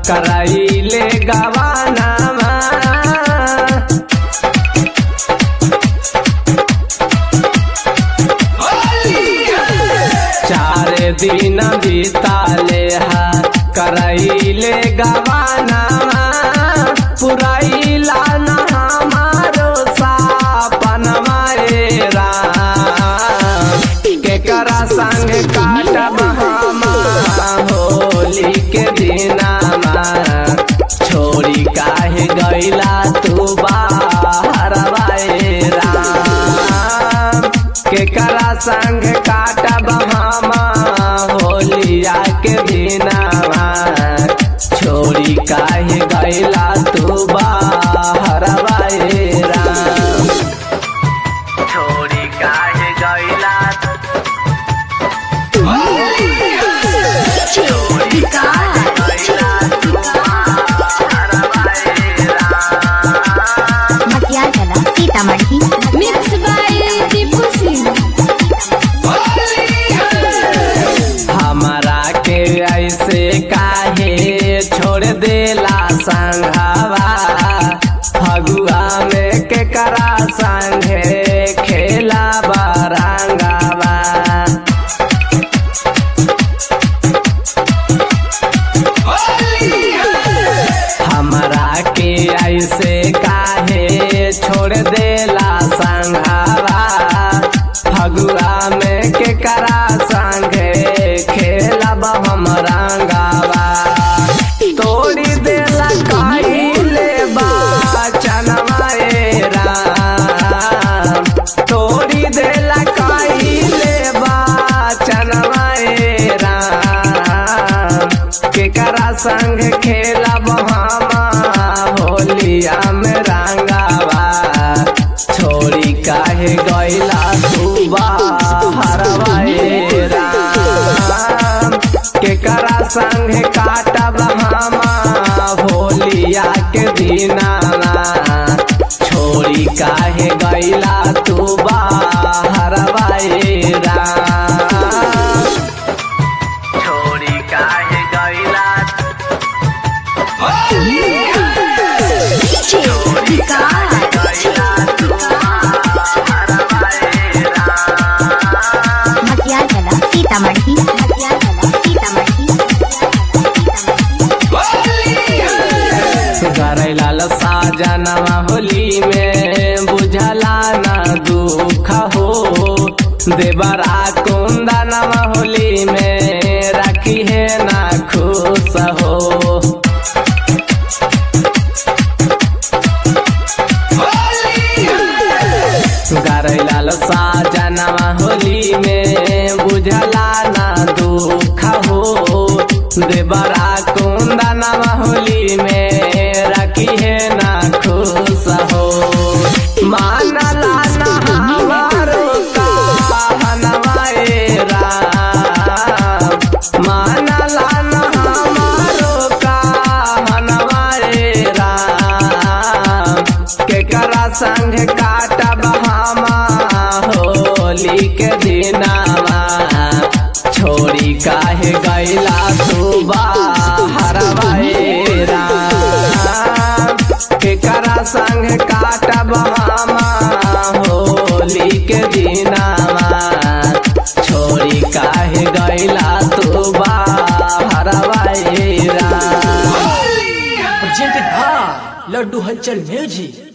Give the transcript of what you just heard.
कराइले गवानामा चार दिन बीताले हा कराइले गवानामा पुराइला न हमारो सापनमा ए राम केकरा संग काटब हमा होली के दिनामा छोड़ी काहे गैला तू बाहर ए राम केकरा संग काटब हमा होलिया के दिनामा छोड़ी काहे गैला तू बाहर ए राम छोड़ी काहे गैला मटियाला सीतामढ़ी मिक्स बाय दीपू सिंह हमारा के ऐसे काहे छोड़ देला संघावा फगुआ में के करा संगे खेला बरंगावा हमारा के ऐसे काहे छोड़ देला संघावा फगुआ में के करा संगे खेलब हम रंगावा तोड़ी देला काहिले बाचनवा ए राम तोड़ी देला काहिले बाचनवा ए राम केकरा संग खेलब हम होलिया में रंगावा छोड़ी काहे गैला तू बाहरवा ए राम केकरा संग काटब हम होलिया के दिनामा छोड़ी काहे गैला तू बाहरवा ए राम छोड़ी काहे गैला मटियाला सीतामढ़ी मटियाला सीतामढ़ी करैलाल साजनवा होली में बुझला न दुख हो देवरा कुंदनवा होली में रखी है ना खुश हो करैलाल साजनवा होली में बुझला न दुख हो देवरा कुंदनवा होली में रखी है ना खुश हो मानला न हमारो कहनवा ए राम मानला न हमारो कहनवा ए राम केकरा संग काटब हम होली के दिनामा छोड़ी काहे गैला तू बाहरवा ए राम केकरा संग काटब हम होली के दिनामा छोड़ी काहे गैला तू बाहरवा ए Ram presented by Laddu Halchal Music.